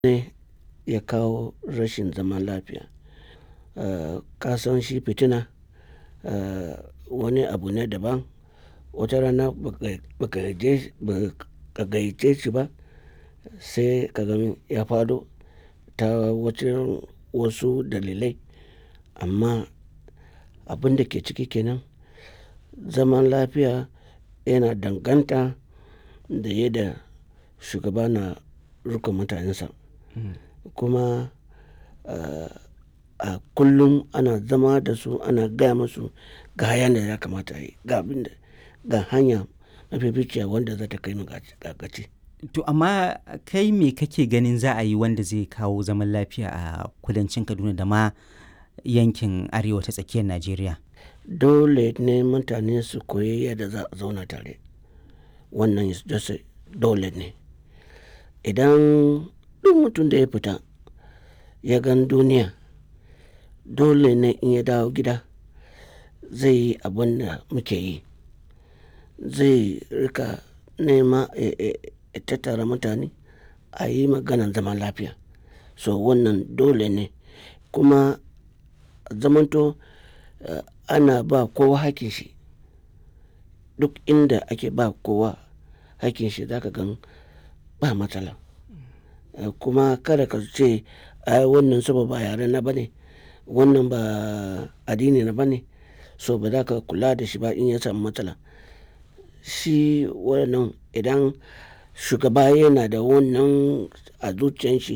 ne ya kawo rashin zaman lafiya. Ka san shi fitina wani abu ne daban. Wata rana ba ka gayyace shi ba sai ka gan ya faɗo ta wajen wasu dalilai. Amma abin da ke ciki kenan zaman lafiya yana danganta da yadda shugaba na riƙon mutanensa. Kuma a kullum ana zama da su ana gaya musu ga yanda ya kamata ayi, ga abin da ga hanya mafificiya wanda za ta kai mu ga gaci. To amma kai me kake ganin za a yi wanda zai kawo zaman lafiya a kudancin Kaduna da ma yankin arewa ta tsakiyar Najeriya? Dole ne mutane su koyi yadda za a zauna tare. Wannan dole ne. Idan duk mutum da ya fita ya gan duniya, dole ne in ya dawo gida zai yi abin da muke yi. Zai riƙa nema ya tattara mutane a yi maganan zaman lafiya. So wannan dole ne. Kuma zamanto ana ba kowa hakkin shi. Duk inda ake ba kowa hakkin shi za ka gan ba matsala. Kuma kada ka ce ai wannan saboda ba yare na ba ne, wannan ba addini na ba ne, so ba za ka kula da shi ba in ya samu matsala. Shi wannan idan shugaba yana da wannan a zuciyan shi.